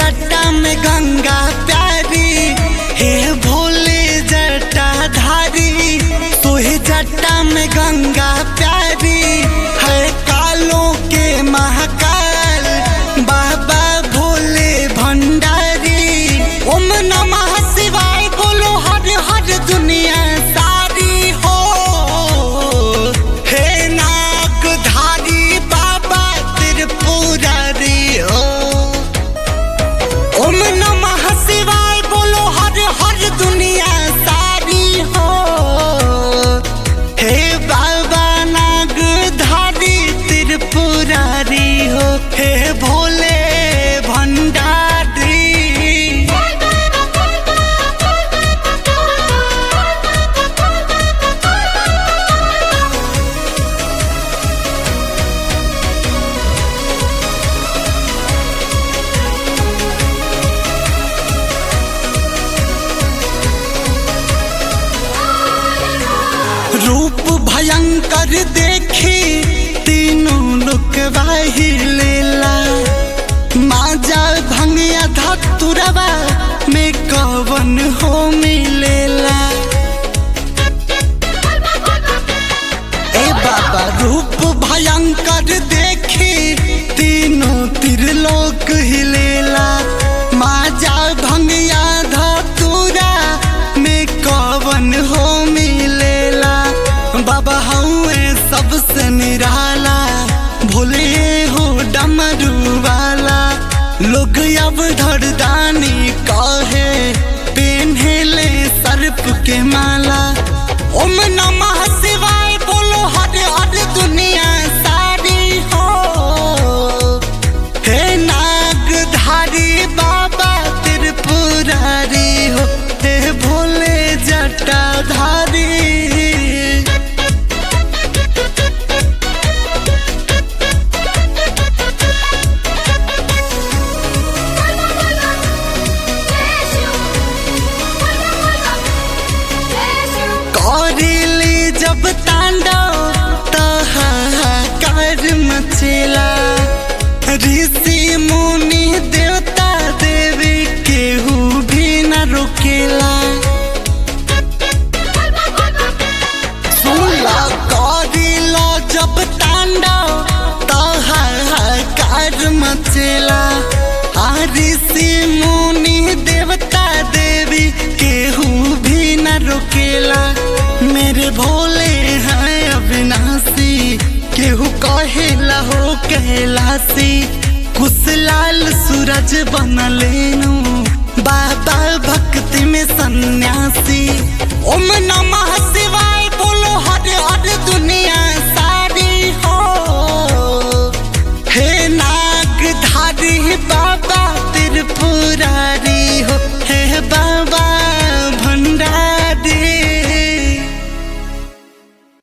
जटा में गंगा प्यारी हे भोले जटा धारी सोहे जटा में गंगा प्यारी है कालों के महाकाल बाबा भोले भंडारी ओम नमः शिवाय बोलो हर हर दुनिया सारी हो हे नागधारी बाबा त्रिपुरारी हो ओम नमः शिवाय बोलो हर हर दुनिया सारी हो हे बाबा नागधारी त्रिपुरारी हो हे भोले भंडारी रूप भयंकर देखी तीनों लोक वाही लेला माजा भंगिया धतुरवा में कवन हो मिलेला ए बाबा रूप भयंकर देखी तीनों त्रिलोक हिलेला माजा भंगिया धतुरा में कवन हो मिलेला बाबा हउए सबसे निराला भोले हो डमरू वाला लोग अब धरदानी कहे पेन्हेले सर्प के माला ओम नमः शिवाय बोलो हर हर दुनिया सारी हो हे नागधारी बाबा त्रिपुरारी हो हे भोले जटाधारी कौरिली जब तांडव तो हाहाकार मचेला ऋषि मुनि देवता देवी केहू भी न रुकेला सुनला कौरिला जब तांडव तो हाहाकार मचेला आ ऋषि मुनि देवता देवी केहू भी न रुकेला मेरे भोले हैं अविनाशी केहू कहेला हो कैलासी कुशलाल सूरज बनलेनु बाबा भक्ति में सन्यासी ओम नमः शिवाय बोलो हर हर दुनिया